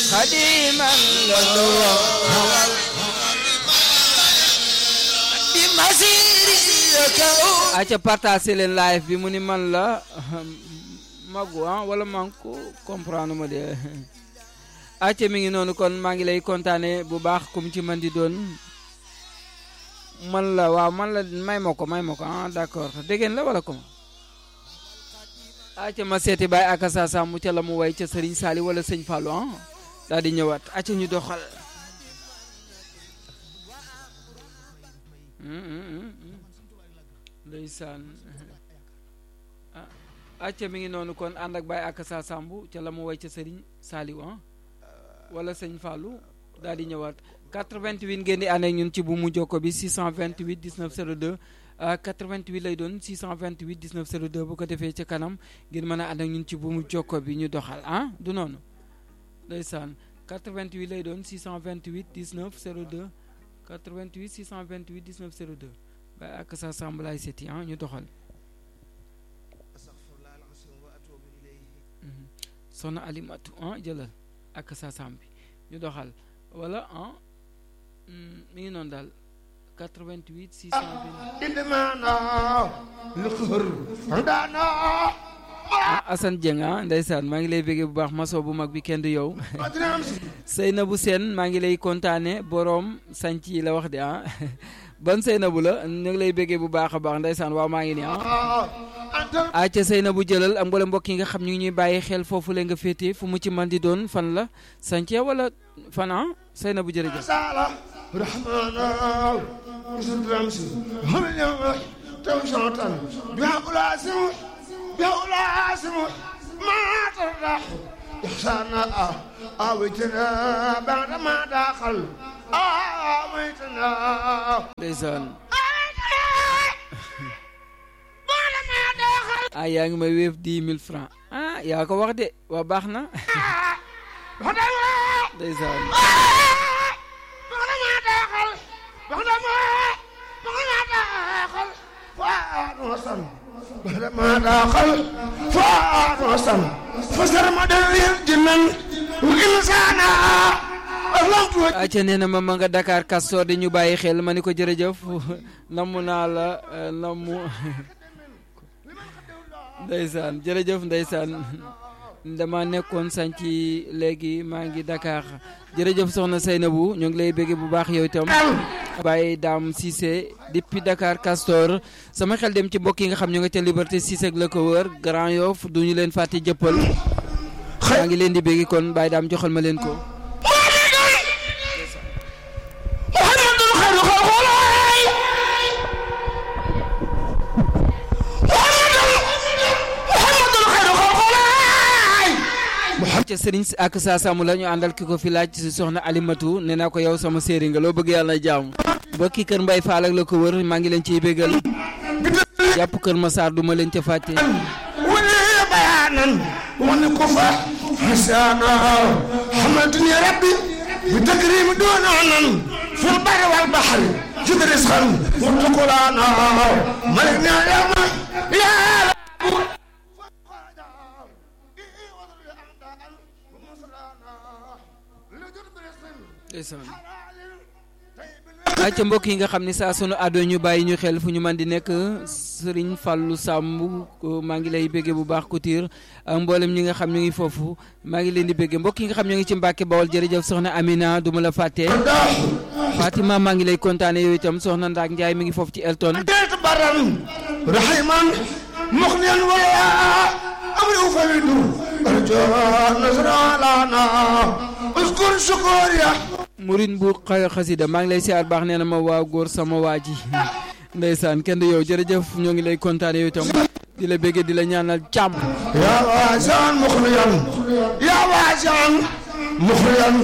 خديما له aca partagé leen live bi mu ni man la magu ah wala man ko comprendre ma de aca mi ngi noonu kon maa ngi lay kontaane bu baax comme ci man di doon man la waaw man la may ma ko may ma ko ah d'accord déggeen la wala comment aca ma seeti baay aka sa sàmm ca la mu way ca Serigne Sali wala sëñ Fallou ah daal di ñëwaat aca ñu doxal ndeysaan ah acca mi ngi noonu kon ànd ak Baye ak sa sambu ca la mu way ca Serigne Saliou ah wala sëñ Fallou daal di ñëwaat 88 ngeen di ànd ak ñun ci bu mu jokko bi 628 19 02 88 lay doon 628 19 02 bu ko defee ca kanam ngeen mën a ànd ak ñun ci bu mu jokko bi ñu doxal ah du noonu ndeysaan 88 lay doon 628 19 02 88 628 19 02 Baye ak sa samb laay seeti ah ñu doxal soxna alimatu ah jëlal ak sa samb bi ñu doxal wala ah mi ngi noonu daal 88 628 ah Assane Dieng ah ndeysaan maa ngi lay bëggee bu baax maso bu mag bi kenn du yow Seynabou Sène maa ngi lay kontaane boroom sanc yi la wax de ah ban Seynabou la ñu ngi lay bëggee bu baax a baax ndeysaan waaw maa ngi nii ah ah ca Seynabou jëlal am mbooleem mbokk yi nga xam ñu ngi ñuy bàyyi xel foofu la nga féete fu mu ci man di doon fan la sanc wala fan ah Seynabou jërëjëf بأولاسم ما ترح إحسانا آويتنا بعد ما دخل آويتنا ndeysaan ah yaa ngi may wéef dix mille francs ah yaa ko wax de waa baax na ndeysaan بعد ما دخل بعد ما بعد ما دخل فؤاد وصل بعد ما دخل فؤاد وصل فسر مدوي الجنن وإنسانا acca nee na ma ma nga Dakar Castor di ñu bàyyi xel ma ni ko jërëjëf namm naa la nammu ndeysaan jërëjëf ndeysaan dama nekkoon sànci léegi maa ngi Dakar jërëjëf soxna Seynabou ñu ngi lay bëgge bu baax yow itam Baye Dame Cissé depuis Dakar Castor sama xel dem ci mbokk yi nga xam ñu nga ca Liberté 6 ak la ko wër Grand Yoff du ñu leen fàtte jëppal maa ngi leen di bëgge kon Baye Dame joxal ma leen ko ca sëriñ si ak saa sàmm la ñu àndal ki ko fi laaj si soxna alimatu nee naa ko yow sama séeri nga loo bëgg yàlla na jàmm bokki kër mbay faal ak la ko wër maa ngi leen ciy bégal jàpp kër Masaar du ma leen ca fàtte ولي بيانا ونكفى حسانا حمدني ربي بتكريم دون عنن في البر والبحر جد رزقا وارتقلانا ملكنا اليوم يا رب ay ca mbokk yi nga xam ne saa sunu àddoo ñu bàyyi ñu xel fu ñu man di nekk sëriñ Fallou Samb maa ngi lay béggee bu baax Couture ak mboolem ñi nga xam ñu ngi foofu maa ngi leen di béggee mbokk yi nga xam ñu ngi ci Mbàkke Bawol jërëjëf soxna Amina du ma la fàtte Fatima maa ngi lay kontaane yow itam soxna Ndaak Njaay mi ngi foofu ci Elton ديت برا رحيما مغنيا ولا امر افيد ارجو نصر لنا اذكر شكوريا murin bu xa xasida maa ngi lay siyaar baax nee na ma waa góor sama waa ji ndeysaan kenn du yow jërëjëf ñoo ngi lay kontaane yow itam di la béggee di la ñaanal jàmm يا واسعا مخليا يا واسعا مخليا